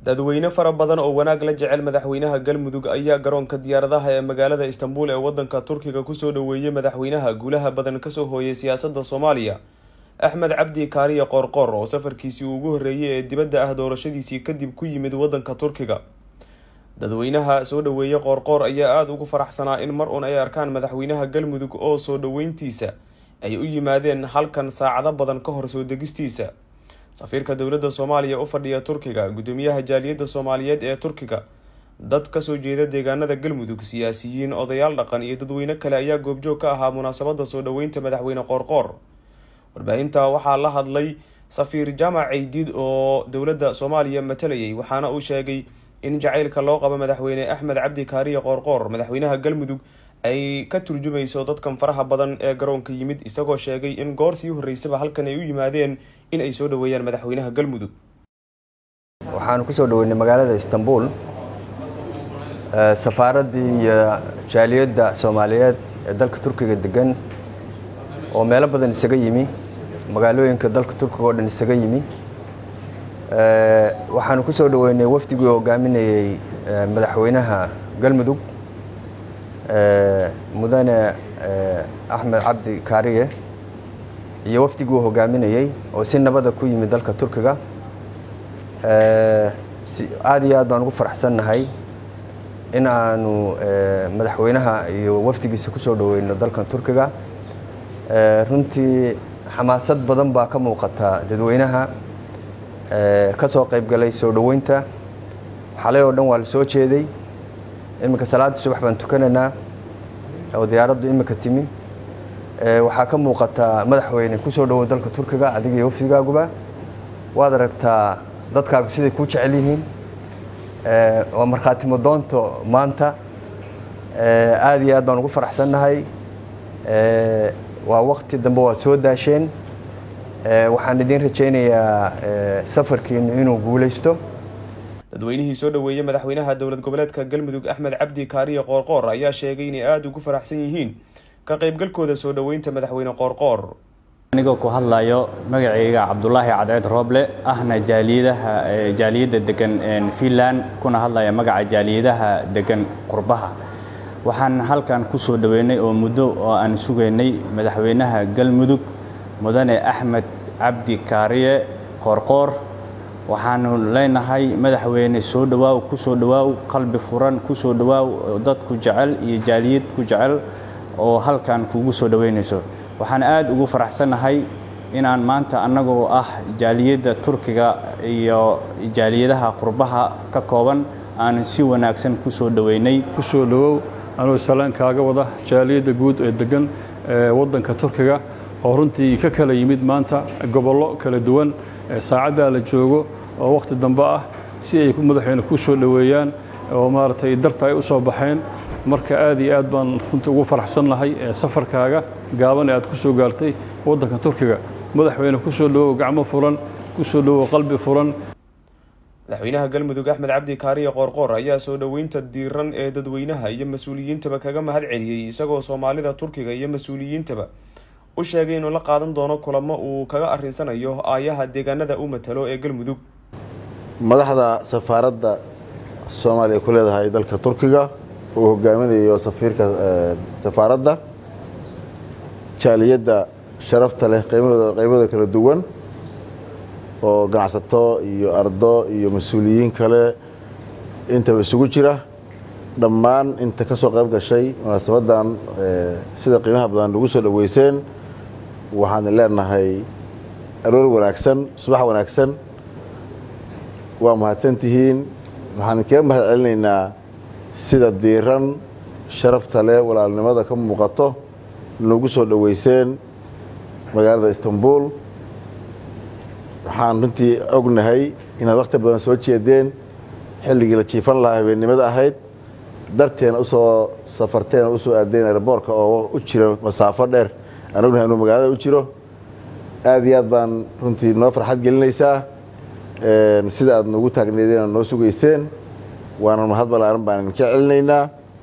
dadweyne fara badan oo wanaag la jecel madaxweynaha galmudug ayaa garoonka diyaaradaha ee magaalada istanbul ee wadanka turkiga kusoo dhaweeyey madaxweynaha guulaha badan kasoo hooyay siyaasada soomaaliya axmed cabdi kaariye qoorqoor oo safarkiisii ugu horreeyay ee dibadda ah doorashadiisii kadib ku yimid wadanka turkiga dadweynaha soo dhaweeyey qoorqoor ayaa aada ugu faraxsanaa in mar uun ay arkaan madaxweynaha galmudug oo soo dhaweyntiisa ay u yimaadeen halkan saacado badan ka hor soo degistiisa safiirka dowladda soomaaliya u fadhiya turkiga gudoomiyaha jaaliyadda soomaaliyeed ee turkiga dad kasoo jeeda deegaanada galmudug siyaasiyiin odayaal dhaqan iyo dadweyne kale ayaa goobjoog ka ahaa munaasabada soo dhaweynta madaxweyne qoorqoor warbaahinta waxaa la hadlay safiir jaamac ceydiid oo dowladda soomaaliya matalayay waxaana uu sheegay in jacaylka loo qabo madaxweyne axmed cabdi kaariye qoorqoor madaxweynaha galmudug ay ka turjumayso dadkan faraha badan ee garoonka yimid isagoo sheegay in goor sii horeysaba halkan ay u yimaadeen in ay soo dhaweeyaan madaxweynaha galmudug waxaanu kusoo dhaweynay magaalada istanbul safaaraddii iyo jaaliyadda soomaaliyeed ee dalka turkiga degan oo meelo badan isaga yimi magaalooyinka dalka turkiga oo dhan isaga yimi waxaanu kusoo dhaweynay wafdigii hogaaminayey madaxweynaha galmudug mudane axmed cabdi kaariye iyo wafdigii uu hogaaminayey oo si nabada ku yimid dalka turkiga aada iyo aad baan ugu faraxsannahay in aanu madaxweynaha iyo wafdigiisa kusoo dhaweyno dalkan turkiga runtii xamaasad badan baa ka muuqata dadweynaha ka soo qaybgalay soo dhoweynta xalay oo dhan waa la soo jeeday iminka salaada subax baan tukanaynaa oo diyaaraddu iminka timi waxaa ka muuqataa madaxweyne kusoo dhowow dalka turkiga adiga iyo wafdigaaguba waad aragtaa dadkaagu siday kuu jecel yihiin waa markhaatimo doonto maanta aada iyo aad baan ugu faraxsannahay waa wakti dambe waad soo daasheen waxaan idiin rajaynayaa safarkiinu inuu guulaysto dadweynihii soo dhaweeyey madaxweynaha dowlad goboleedka galmudug axmed cabdi kaariye qoorqoor ayaa sheegay inay aada ugu faraxsan yihiin ka qaybgalkooda soo dhaweynta madaxweyne qoorqoor anigoo ku hadlayo magacayga cabdulaahi cadceed rooble ahna jaaliyadaha jaaliyadda degan finland kuna hadlaya magaca jaaliyadaha degan qurbaha waxaan halkan kusoo dhaweynay oo muddo oo aan sugaynay madaxweynaha galmudug mudane axmed cabdi kaariye qoorqoor waxaanu leenahay madaxweyne soo dhawaaw kusoo dhawaaw qalbi furan kusoo dhawaaw dadku jecel iyo jaaliyad ku jecel oo halkan kugu soo dhaweynayso waxaan aada ugu faraxsannahay inaan maanta annagoo ah jaaliyadda turkiga iyo jaaliyadaha qurbaha ka kooban aan si wanaagsan kusoo dhaweynay kusoo dhawow anuu salaan kaaga wada jaaliyadda guud ee degan waddanka turkiga oo runtii ka kala yimid maanta gobollo kala duwan saacaddaa la joogo oo wakhti dambe ah si ay madaxweyne ku soo dhoweeyaan oo maaragtay darta ay u soo baxeen marka aad iyo aad baan runtii ugu faraxsannahay safarkaaga gaaban ee aad ku soo gaartay waddanka turkiga madaxweyne ku soo dhowow gacmo furan ku soo dhowow qalbi furan madaxweynaha galmudug axmed cabdi kaariye qoorqoor ayaa soo dhoweynta diiran ee dadweynaha iyo mas-uuliyiintaba kaga mahad celiyey isagoo soomaalida turkiga iyo mas-uuliyiintaba u sheegay inuu la qaadan doono kulamo uu kaga arinsanayo aayaha deegaanada u matalo ee galmudug madaxda safaaradda soomaaliya ku leedahay dalka turkiga uu hogaaminayo safiirka safaaradda jaaliyadda sharafta leh qeybada kala duwan oo ganacsato iyo ardo iyo mas-uuliyiin kale intaba isugu jira dhammaan inta ka soo qayb gashay munaasabadan sida qiimaha badan lagu soo dhaweyseen waxaan leenahay aroor wanaagsan subax wanaagsan waa mahadsan tihiin waxaan kaga mahad celinaynaa sida diiran sharafta leh walaalnimada ka muuqato nagu soo dhaweyseen magaalada istanbul waxaan runtii ognahay inaad wakhti badan soo jeedeen xilligii la jiifan lahaa habeennimada ahayd darteena usoo safarteena usoo aadeen airboorka oo u jira masaafo dheer aan ognahay inuu magaalada u jiro aada iyo aad baan runtii noo farxad gelinaysaa sida aad noogu taagneedeen oo noo sugayseen waana mahad balaaran baan idinka celinaynaa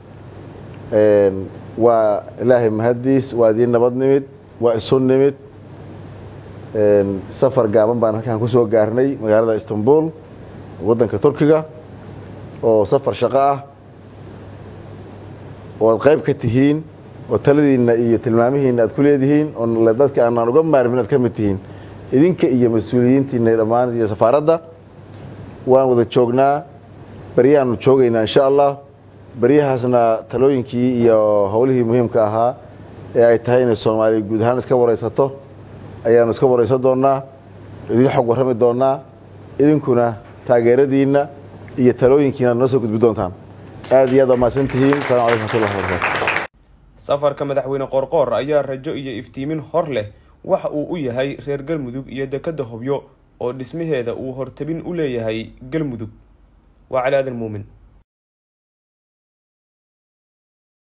waa ilaahay mahaddiis waa idiin nabad nimid waa isu nimid safar gaaban baan halkaan kusoo gaarnay magaalada istanbul waddanka turkiga oo safar shaqo ah oo aad qayb ka tihiin oo taladiinna iyo tilmaamihiinna aad ku leedihiin oo dadka aanaan uga maarmin aad ka mid tihiin idinka iyo mas-uuliyiintiina dhammaan iyo safaaradda waan wada joognaa beryahaanu joogaynaa insha allah beryahaasna talooyinkii iyo howlihii muhiimka ahaa ee ay tahay inay soomaaliya guud ahaan iska waraysato ayaanu iska waraysan doonnaa idin xog warrami doonnaa idinkuna taageeradiinna iyo talooyinkiina noo soo gudbi doontaan aad iyo aad waa mahadsan tihiin asalamu calaykum wxmatullahi wabarakatu safarka madaxweyne qoorqoor ayaa rajo iyo iftiimin hor leh waxa uu u yahay reer galmudug iyo dekadda hobyo oo dhismaheeda uu hortabin u leeyahay galmudug waa cali aadan muumin